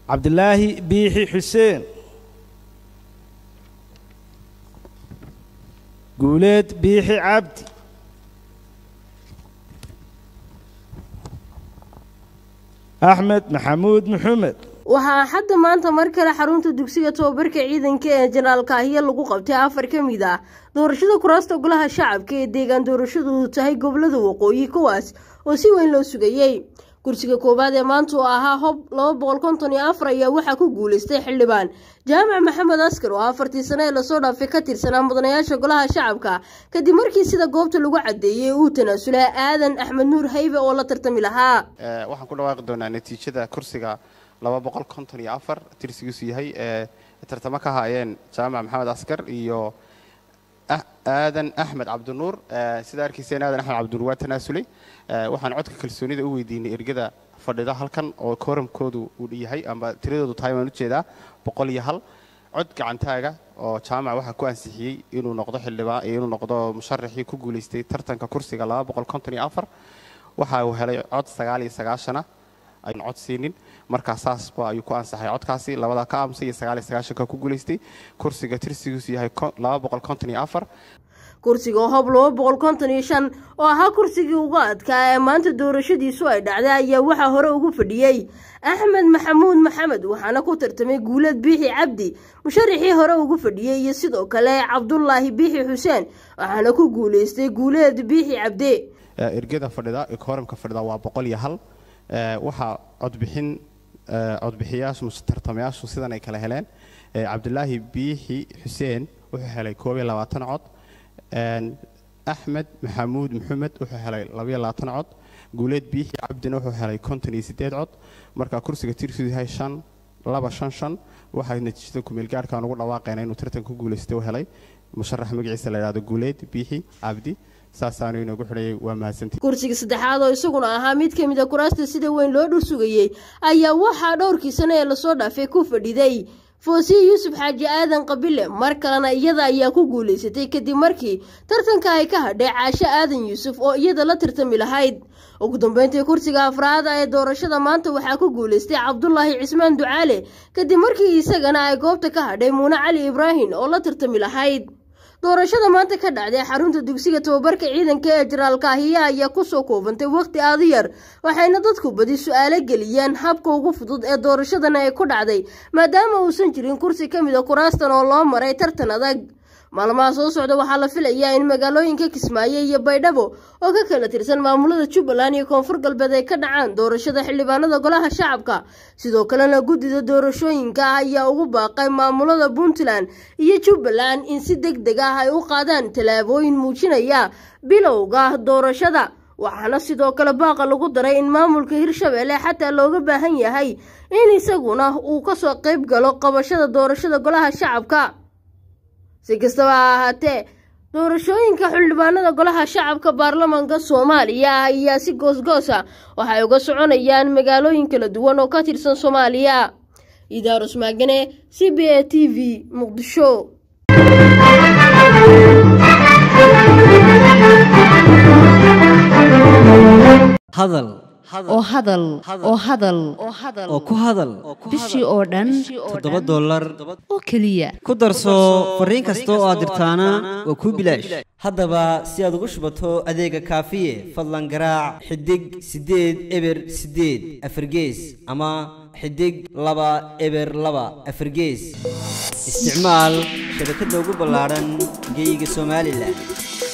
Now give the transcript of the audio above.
cabdilaahi biixi xuseen guuleed biixi cabdi axmed maxamuud maxamed waxaa xadda maanta mar kale xarunta dugsiga tobabarka ciidanka ee jenaraal kaahiye lagu qabtay afar ka mid ah doorashada kuraasta golaha shacabka ee deegaan doorashadu tahay gobolada waqooyi kuwaas oo si weyn loo sugayey kursiga koowaad ee maanta oo ahaa hob laba boqol konton iyo afar ayaa waxaa ku guuleystay xildhibaan jaamac maxamed askar oo afartii sane ee lasoo dhaafay ka tirsanaa mudanayaasha golaha shacabka kadib markii sida goobta lagu cadeeyey uu tanaasulay aadan axmed nuur haybe oo la tartami lahaa waxaan ku dhawaaqi doonaa natiijada kursiga laba boqol konton iyo afar tirsigiisu yahay ee tartamo ka haayeen jaamac maxamed askar iyo aadan axmed cabdinuur sida arkayseen aadan axmed cabdinuur waa tanaasulay waxaan codka kalsoonida u weydiinay ergada fadhida halkan oo kooramkoodu uu yahay amba tiradoodu tahay waan ujeedaa boqol iyo hal cod gacantaaga oo jaamac waxaa ku ansixiyey inuu noqdo xildhibaan inuu noqdo musharaxii ku guulaystay tartanka kursiga laba boqol konton iyo afar waxa uu helay cod sagaal iyo sagaashana aynu cod siinin markaa saasba ayuu ku ansaxay codkaasi labadaa ka aamusay iyo sagaal iyo sagaashanka ku guulaystay kursiga tirsigiisu yahay laba boqol konton iyo afar kursiga oo hob laba boqol konton iyo shan oo ahaa kursigii ugu adkaa ee maanta doorashadiisu ay dhacday ayaa waxaa hore ugu fadhiyey axmed maxamuud maxamed waxaana ku tartamay guuleed biixi cabdi musharaxii hore ugu fadhiyey iyo sidoo kale cabdulaahi biixi xuseen waxaana ku guuleystay guuleed biixi cabde ergada fadhida kooramka fadhida waa boqol iyo hal waxaa codbixin codbixiyaashu tartamayaashu sidan ay kala heleen cabdilaahi biixi xuseen wuxuu helay koob iyo labaatan cod axmed maxamuud maxamed wuxuu helay labaiyo labaatan cod guuleed biixi cabdina wuxuu helay konton iyo siddeed cod marka kursiga tirsidu yahay shan laba shan shan waxaa natiijada kumeelgaarhkan ugu dhawaaqayna inuu tartan ku guulaystay u helay musharax magaciisa la yidhahdo guuleed biixi cabdi saasaanu inoogu xidhayay waa mahadsantii kursiga saddexaad oo isaguna ahaa mid ka mid a kuraasta sida weyn loo dhul sugayey ayaa waxaa dhowrkii sane ee lasoo dhaafay ku fadhiday foosiye yuusuf xaaji aadan qabile mar kalena iyada ayaa ku guulaysatay kadib markii tartanka ay ka hadhay caasho aadan yuusuf oo iyada la tartami lahayd ugu dambeyntii kursiga afraada ee doorashada maanta waxaa ku guulaystay cabdulaahi cismaan ducaale kadib markii isagana ay goobta ka hadhay muune cali ibraahim oo la tartami lahayd doorashada maanta ka dhacday xarunta dugsiga tababarka ciidanka ee jenaraal kaahiye ayaa kusoo koobantay waqti aada yar waxayna dadku badi su-aalo geliyeen habka ugu fudud ee doorashadana ay ku dhacday maadaama uusan jirin kursi ka mid a kuraastan oo loo maray tartan adag maalmaha soo socda waxaa la filayaa in magaalooyinka kismaayo iyo baydhabo oo ka kala tirsan maamulada jubbaland iyo koonfur galbeed ay ka dhacaan doorashada xildhibaanada golaha shacabka sidoo kalena guddida doorashooyinka ah ayaa ugu baaqay maamulada puntland iyo jubbaland in si deg deg ah ay u qaadaan tallaabooyin muujinaya bilowga doorashada waxaana sidoo kale baaqa lagu daray in maamulka hirshabelle xataa looga baahan yahay in isaguna uu kasoo qayb galo qabashada doorashada golaha shacabka si kastaba ha ahaatee doorashooyinka xildhibaanada golaha shacabka baarlamaanka soomaaliya ayaa si goosgoosa waxay uga soconayaan magaalooyin kala duwan oo ka tirsan soomaaliya idaarus maagane c b a t v muqdisho hadal oo hadal oo hadal oo ku hadal bishii oo dhan toddoba dollar oo keliya ku darso fariin kasta oo aad dirtaana waa kuu bilaash haddaba si aad ugu shubato adeega kaafiye fadlan garaac xidig siddeed eber siddeed afargees ama xidig laba eber laba afargees isticmaal shabakadda ugu ballaadhan geyga somalilan